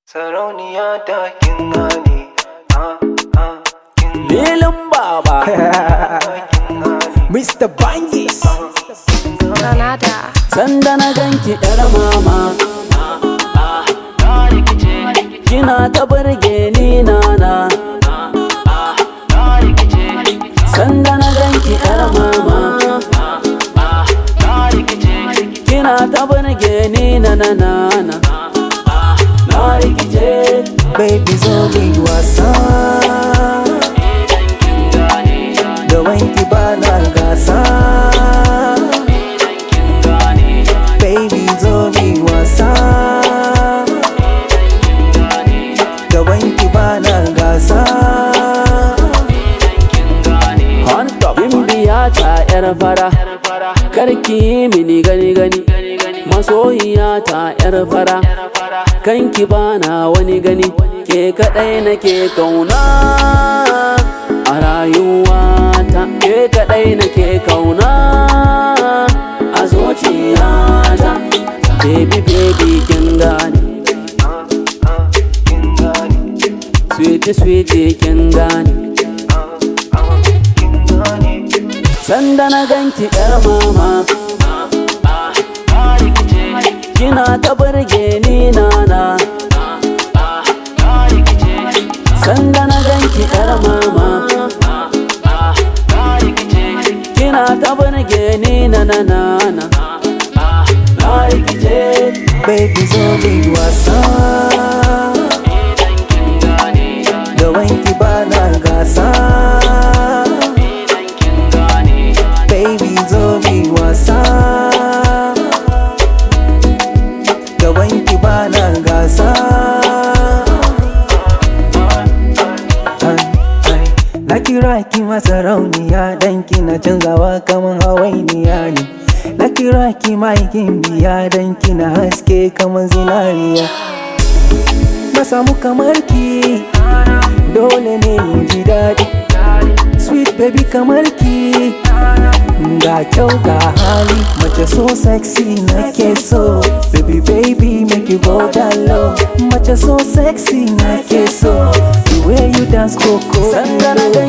Sarauniya ta kin gane, ah, ah, kin gane, Lilin Baba, kin gane, Mr. Bangis. Granada. Sanda na ganki ‘yar mama, kina ta burge ni nana. Sanda na ganki ‘yar mama, kina ta burge ni na na na na. Na rikice, Baby zo mu yi wasa Da wanki ba na gasa Baby zo mu yi wasa Da wanki ba na gasa on top. Bimbiya ta ‘yar fara, karki yi mini gani gani. Masoyiya ta ‘yar fara, kanki bana wani gani. Ke kaɗai nake kauna a rayuwata. Ke kaɗai nake kauna a zuciyata. Baby baby kin gane, Kin gane, sweetie sweetie kin gane. kin gane Sanda na ganki ‘yar mama Kina ta burge ni nana Sanda na ganki ‘yar mama Kina ta burge ni na na na na Na rikice Baby zo mu yi wasa Da wanki ba na gasa Baby zo mu yi wasa Da wanki ba na gasa Ai, ai, Na kira ki masarauniya dan kina canzawa kaman hawainiya ne Na kira ki maikin biya dan kina haske kaman zinariya Na samu kamar ki dole ne mu ji daɗi Sweet baby kamar ki Ga kyau ga hali mace so sexy nake so Baby baby make you go down low Mace so sexy nake so The way you dance coco Sanda na ganki